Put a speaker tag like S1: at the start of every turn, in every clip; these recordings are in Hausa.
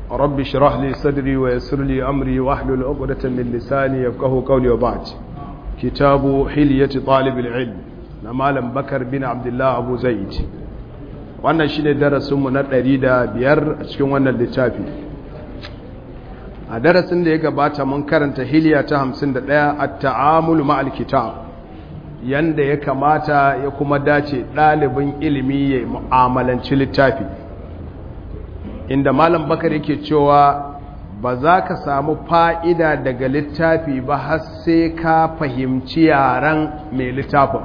S1: رب اشرح لي صدري ويسر لي أمري واحلل عقدة من لساني يفقه قولي وبعد كتاب حلية طالب العلم نمالا بكر بن عبد الله أبو زيد wannan shine darasinmu na ɗari da biyar a cikin wannan littafi a darasin da ya gabata mun karanta hiliya ta hamsin da ɗaya a ta'amulu ma'al kitab yanda ya kamata ya kuma dace ɗalibin ilimi ya mu'amalanci littafi inda malam bakar yake cewa ba za ka samu fa'ida daga littafi ba har sai ka fahimci yaren mai littafin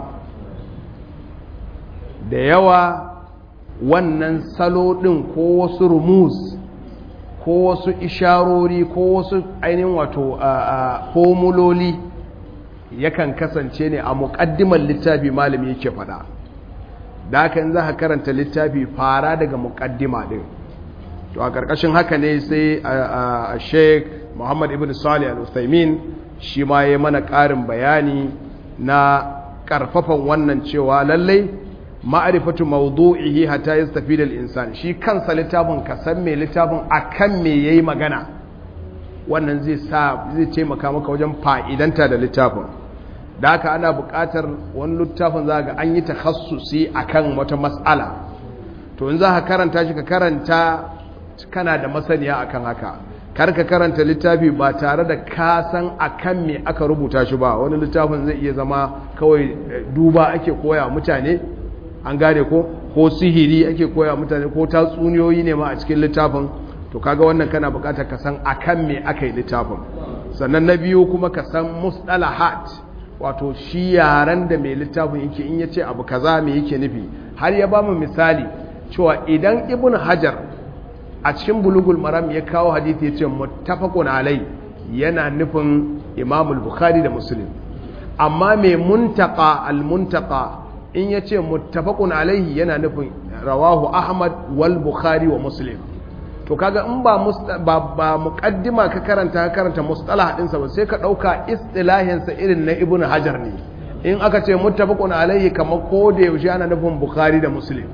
S1: da yawa wannan salo ɗin ko wasu rumus ko wasu isharori ko wasu ainihin wato formuloli yakan kasance ne a muƙaddimar littafi malami yake faɗa da haka in za ka karanta littafi fara daga muƙaddima ɗin to a ƙarƙashin haka ne sai a sheik muhammad ibn salih al-uthaymin shi ma ya mana ƙarin bayani na ƙarfafan wannan cewa lallai ma'arifatu mawdu'ihi hatta yastafid al-insan shi kansa littafin ka san me littafin akan me yayi magana wannan zai sa zai taimaka maka wajen fa'idanta da littafin da haka ana buƙatar wani littafin za ga an yi takhassusi akan wata mas'ala to in za ka karanta shi ka karanta kana da masaniya akan haka kar ka karanta littafi ba tare da ka san akan me aka rubuta shi ba wani littafin zai iya zama kawai duba ake koya mutane an gane ko ko sihiri ake koya mutane ko tatsuniyoyi ne ma a cikin littafin to kaga wannan kana bukatar ka san akan me aka yi littafin sannan na biyu kuma ka san mustalahat wato shi yaran da mai littafin yake in yace abu kaza me yake nufi har ya bamu misali cewa idan ibn hajar a cikin bulugul maram ya kawo hadisi yace muttafaqun alai yana nufin imamul bukhari da muslim amma mai muntaka al-muntaka in ya ce muttafaqun alaihi yana nufin rawahu ahmad wal bukhari wa muslim to kaga in ba ba, ba muqaddima ka karanta ka karanta mustalah din sa ba sai ka dauka istilahin sa irin na ibnu hajar ne in aka ce muttafaqun alaihi kamar ko da yaushe ana nufin bukhari da muslim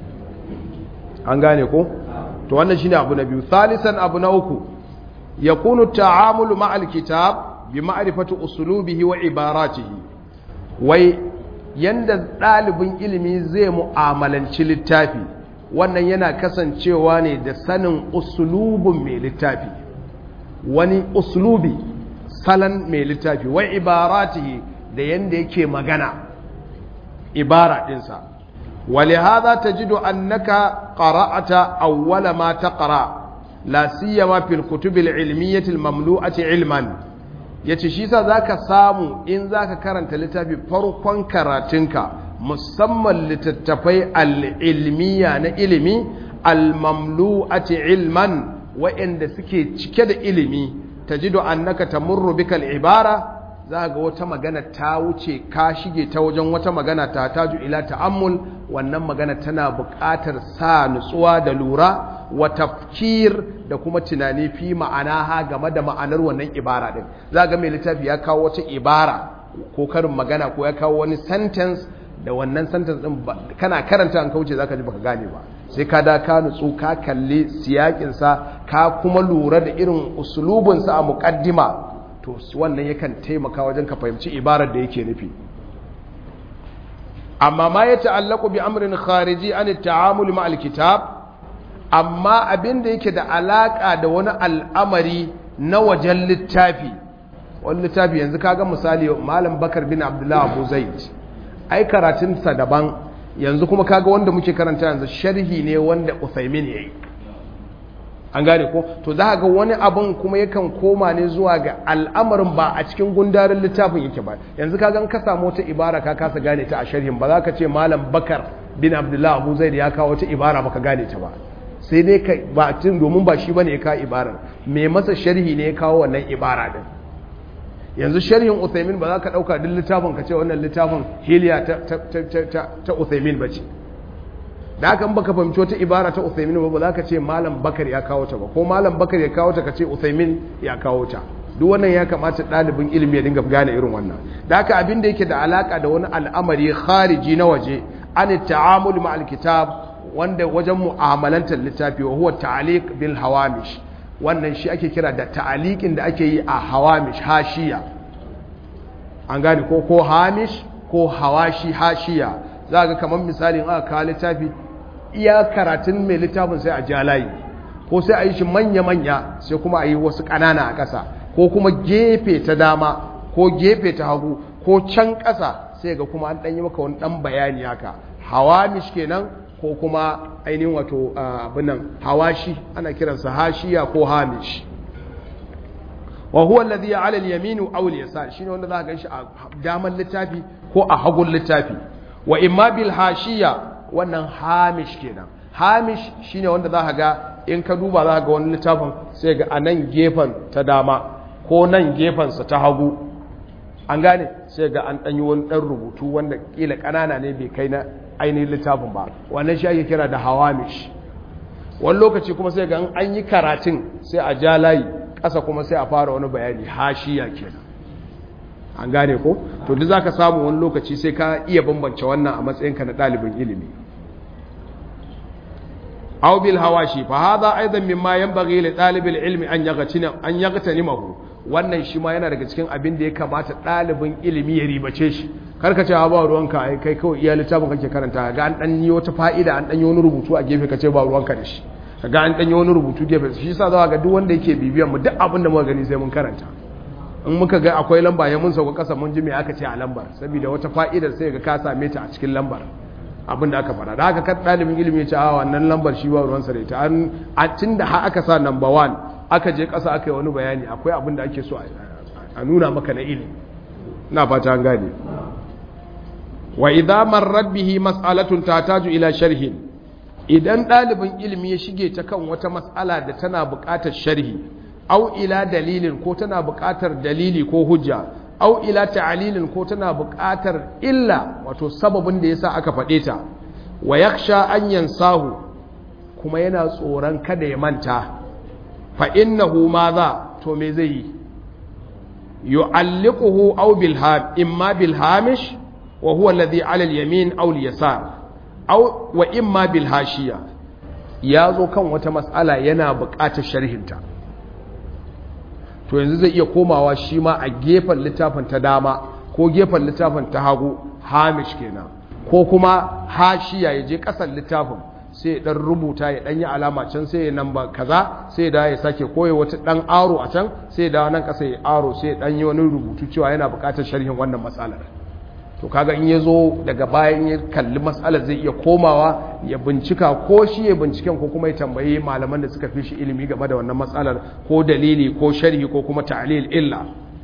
S1: an gane ko to wannan shine abu na biyu thalisan abu na uku yakunu ta'amulu ma'al kitab bi ma'rifati uslubihi wa ibaratihi wai yanda ɗalibin ilimi zai mu'amalanci littafi wannan yana kasancewa ne da sanin usulubin mai littafi wani usulubi salon mai littafi wai ibaratihi da yanda yake magana ibara ɗinsa wale haza ta jido annaka ƙara'ata awwala ma ta ƙara la siyama fil kutubil ilmiyyatil mamlu'ati ilman ya ce shi sa za ka samu in za ka karanta littafi farkon karatunka musamman littattafai al'ilmiya na ilimi al-mamlu'ati ilman wa'inda suke cike da ilimi ta ji annaka ta murru bikal ibara za ga wata magana ta wuce ka shige ta wajen wata magana ta taju ila ta'ammul wannan magana tana buƙatar sa nutsuwa da lura wa tafkir da kuma tunani fi ma'ana ha game da ma'anar wannan ibara din za ga mai littafi ya kawo wata ibara ko karin magana ko ya kawo wani sentence da wannan sentence din kana karanta an kauce zaka ji baka gane ba sai ka da ka nutsu ka kalli siyakin sa ka kuma lura da irin usulubin sa a muqaddima to wannan yakan taimaka wajen ka fahimci ibarar da yake nufi amma ma ya ta'allaku bi amrin khariji an at-ta'amul ma al-kitab amma abin da yake da alaka da wani al'amari na wajen littafi wani littafi yanzu kaga misali malam bakar bin abdullah abu zaid ai karatunsa daban yanzu kuma kaga wanda muke karanta yanzu sharhi ne wanda uthaymin yayi an gane ko to za ga wani abun kuma yakan koma ne zuwa ga al'amarin ba a cikin gundarin littafin yake ba yanzu ka gan ka samu wata ibara ka kasa gane ta a sharhin ba za ka ce malam bakar bin abdullah abu zaid ya kawo wata ibara baka gane ta ba sai dai ka ba tun domin ba shi bane ya kawo ibarar me masa sharhi ne ya kawo wannan ibara din yanzu sharhin Uthaymin ba za ka dauka duk littafin ka ce wannan littafin hiliya ta ta ta ta Uthaymin bace da haka in baka fahimci wata ibara ta Uthaymin ba ba za ka ce malam Bakar ya kawo ta ba ko malam Bakar ya kawo ta ka ce Uthaymin ya kawo ta duk wannan ya kamata ɗalibin ilimi ya dinga gane irin wannan da haka abin da yake da alaka da wani al'amari khariji na waje an ta'amul ma'al kitab wanda wajen mu'amalantar littafi wa huwa ta'liq bil hawamish wannan shi ake kira da ta'alikin da ake yi a hawamish hashiya an gane ko ko hamish ko hawashi hashiya za ga kamar misali in aka kawo littafi iya karatun mai littafin sai a ja layi ko sai a yi shi manya-manya sai kuma a yi wasu ƙanana a ƙasa ko kuma gefe ta dama ko gefe ta hagu ko can ƙasa sai ga kuma an ɗanyi maka wani ɗan bayani haka hawamish kenan ko kuma ainihin wato abinan hawashi ana kiransa hashiya ko hamish wa huwa alladhi ala al-yamin aw al-yasar shine wanda za ka ganshi a daman littafi ko a hagun littafi wa imma bil hashiya wannan hamish kenan hamish shine wanda za ka ga in ka duba za ka ga wani littafin sai ga a nan gefen ta dama ko nan gefen sa ta hagu an gane sai ga an danyi wani dan rubutu wanda kila kanana ne bai kai na ainihin littafin ba wannan shi ake kira da hawamish wani lokaci kuma sai ga an yi karatun sai a ja layi ƙasa kuma sai a fara wani bayani hashiya kenan an gane ko to duk zaka samu wani lokaci sai ka iya bambance wannan a matsayinka na ɗalibin ilimi aw bil hawashi fa hadha aidan mimma yanbaghi li talibil ilmi an yaghtina an yaghtanimahu wannan shi ma yana daga cikin abin da ya kamata ɗalibin ilimi ya ribace shi karka ce ba ruwanka ai kai kawai iya littafin kake karanta ga an dan yi wata fa'ida an dan yi wani rubutu a gefe kace ba ruwanka da shi ga an dan yi wani rubutu gefe shi yasa za ga duk wanda yake bibiyan mu duk abin da muka gani sai mun karanta in muka ga akwai lamba ya mun sauka kasa mun ji me aka ce a lambar saboda wata fa'idar sai ga ka same ta a cikin lambar abin da aka fara da haka kan ɗalibin ilimi ya ce a wannan lambar shi ba ruwansa da ita an a tunda har aka sa number one aka je ƙasa aka yi wani bayani akwai abin da ake so a nuna maka na ilimi na fata an gane wa idza marrat bihi mas'alatun tataju ila sharhin idan ɗalibin ilimi ya shige ta kan wata mas'ala da tana buƙatar sharhi au ila dalilin ko tana buƙatar dalili ko hujja au ila ta'lilin ko tana buƙatar illa wato sababin da yasa aka faɗe ta wa yakhsha an yansahu kuma yana tsoron kada ya manta fa innahu madha to me zai yi yu'alliquhu aw bil ham imma bil hamish wa huwa alladhi 'ala al yamin aw al yasar aw wa imma bil hashiya yazo kan wata mas'ala yana buƙatar sharhinta to yanzu zai iya komawa shi ma a gefen littafin ta dama ko gefen littafin ta hagu hamish kenan ko kuma hashiya ya je ƙasar littafin sai ya dan rubuta ya dan yi alama can sai ya namba kaza sai da ya sake koya wata dan aro a can sai da nan kasa ya aro sai ya dan yi wani rubutu cewa yana buƙatar sharhin wannan matsalar to kaga in ya zo daga bayan ya kalli matsalar zai iya komawa ya bincika ko shi ya binciken ko kuma ya tambayi malaman da suka fi shi ilimi game da wannan matsalar ko dalili ko sharhi ko kuma ta'lil illa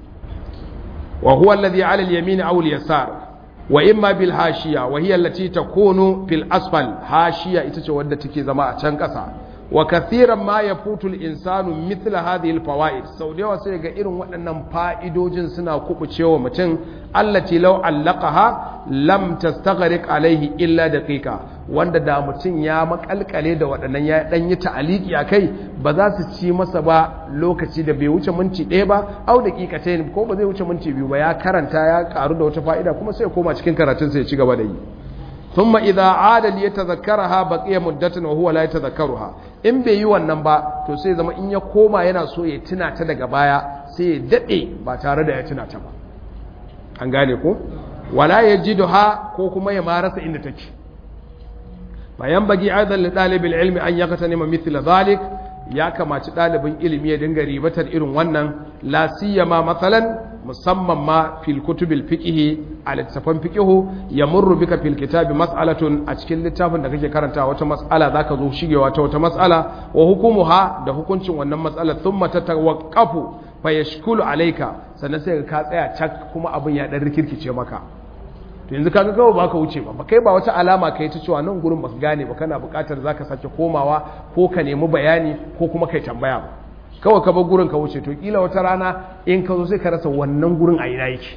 S1: wa huwa alladhi 'ala al-yamin aw al-yasar wa imma bil hashiya wa hiya allati takunu fil asfal hashiya ita ce wadda take zama a can kasa wa kathiran ma yafutu al insanu mithla hadhihi al fawaid sau da yawa sai ga irin waɗannan fa'idojin suna kubucewa mutum allati law allaqaha lam tastaghriq alaihi illa daqiqa wanda da mutum ya makalkale da waɗannan ya dan yi ta'aliki akai ba za su ci masa ba lokaci da bai wuce minti ɗaya ba au daqiqatayn ko ba zai wuce minti biyu ba ya karanta ya karu da wata fa'ida kuma sai ya koma cikin karatun sai ya ci gaba da yi ثم إذا عاد ليتذكرها بقي مدة وهو لا يتذكرها in bai yi wannan ba to sai zama in ya koma yana so ya tuna ta daga baya sai ya dade ba tare da ya tuna ta ba an gane ko wala yajiduha ko kuma ya marasa inda take bayan bagi aidan li dalibil ilmi an yaqtanima mithla zalik ya kamaci dalibin ilimi ya dinga ribatar irin wannan la siyama masalan musamman ma fil kutubil fiqhi a littafan fiqhu yamurru bika fil kitabi mas'alatun a cikin littafin da kake karanta wata mas'ala zaka zo shigewa ta wata mas'ala wa hukumuha da hukuncin wannan mas'alar thumma tatawaqqafu fa yashkulu alayka sannan sai ka tsaya cak kuma abin ya dan rikirkice maka to yanzu kaga kawai baka wuce ba ba kai ba wata alama kai ta cewa nan gurin baka gane ba kana buƙatar zaka sake komawa ko ka nemi bayani ko kuma kai tambaya ba kawai ka bar gurin ka wuce to kila wata rana in ka zo sai ka rasa wannan gurin a ina yake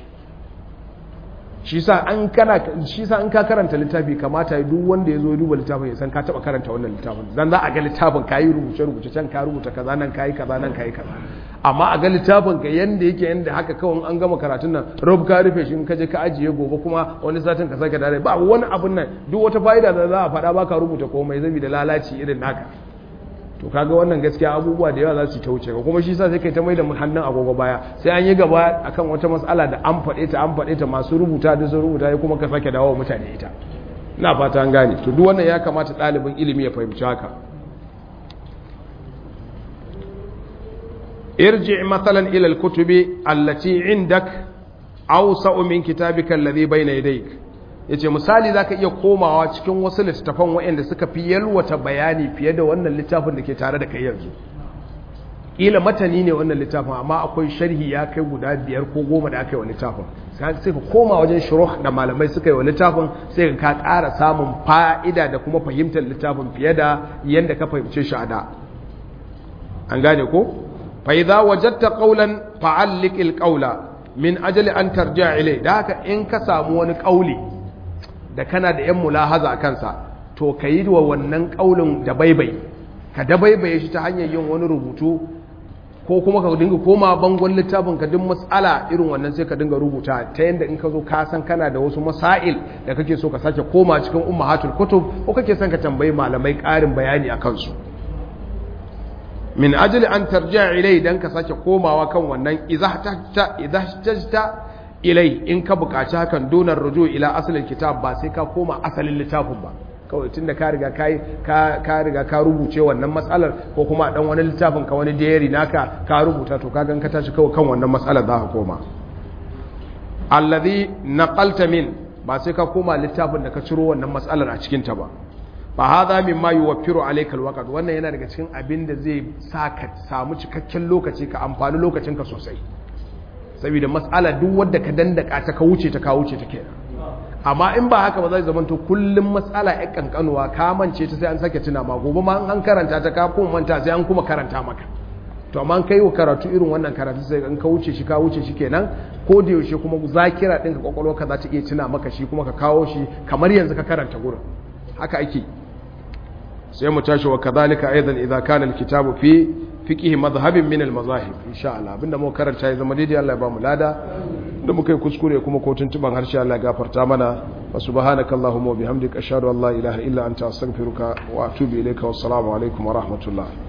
S1: shi sa an kana shi sa an ka karanta littafi kamata duk wanda ya zo ya duba littafin ya san ka taba karanta wannan littafin dan za a ga littafin kayi rubuce rubuce can ka rubuta kaza nan kayi kaza nan kayi kaza amma a ga littafin ka yanda yake yanda haka kawai an gama karatun nan rub ka rufe shi in ka je ka ajiye gobe kuma wani satin ka sake dare ba wani abun nan duk wata fa'ida da za a faɗa ba ka rubuta komai zabi da lalaci irin naka to kaga wannan gaskiya abubuwa da yawa za su ta wuce ka kuma shi sa sai kai ta mai da hannun agogo baya sai an yi gaba akan wata matsala da an faɗe ta an faɗe ta masu rubuta da sun rubuta ya kuma ka sake dawo mutane ita ina fata an gane to duk wannan ya kamata ɗalibin ilimi ya fahimci haka irji matsalan ila al-kutubi allati indak awsa'u min kitabika alladhi bayna yadayk yace misali zaka iya komawa cikin wasu littafan waɗanda suka fi yalwata bayani fiye da wannan littafin da ke tare da kai yanzu kila matani ne wannan littafin amma akwai sharhi ya kai guda biyar ko goma da aka yi wa littafin sai ka koma wajen shuruh da malamai suka yi wa littafin sai ka ƙara samun fa'ida da kuma fahimtar littafin fiye da yadda ka fahimce shi a da an gane ko fa idza wajadta qawlan fa'alliq al-qawla min ajali an tarja ilai da haka in ka samu wani kauli da kana da yan mulahaza a kansa to ka yi wa wannan kaulin da baibai ka da baibaye shi ta hanyar yin wani rubutu ko kuma ka dinga koma bangon littafin ka duk matsala irin wannan sai ka dinga rubuta ta yadda in ka zo ka san kana da wasu masail da kake so ka sake koma cikin ummahatul kutub ko kake son ka tambayi malamai ƙarin bayani a kansu min ajali an tarji'a ilai dan ka sake komawa kan wannan idahtajta ilai in ka buƙaci hakan donar rujo ila asalin kitab ba sai ka koma asalin littafin ba kawai tunda ka riga kai ka riga ka rubuce wannan matsalar ko kuma dan wani littafin ka wani diary naka ka rubuta to kaga ka tashi kawai kan wannan matsalar za ka koma alladhi naqalta min ba sai ka koma littafin da ka ciro wannan matsalar a cikin ta ba fa hadha mimma yuwaffiru alayka alwaqt wannan yana daga cikin abin da zai sa ka samu cikakken lokaci ka amfani lokacin ka sosai saboda mas'ala duk wanda ka dandaka ta ka wuce ta ka wuce ta kenan amma in ba haka ba zai zama to kullum matsala ya kankanuwa ka mance ta sai an sake tuna ma gobe ma an karanta ta ka kuma manta sai an kuma karanta maka to amma kai wa karatu irin wannan karatu sai an ka wuce shi ka wuce shi kenan ko da yaushe kuma zakira ɗinka kwakwalwarka za ta iya tuna maka shi kuma ka kawo shi kamar yanzu ka karanta gurin haka ake sai mu tashi wa kadhalika aidan idza kana alkitabu fi fiqh madhhabin min almazahib insha Allah abinda mu karanta ya zama daidai Allah ya ba mu lada da muka yi kuskure kuma ko tuntuban harshe Allah ya gafarta mana wa subhanakallahumma wa bihamdika ashhadu an la ilaha illa anta astaghfiruka wa atubu ilayka wassalamu alaikum wa rahmatullah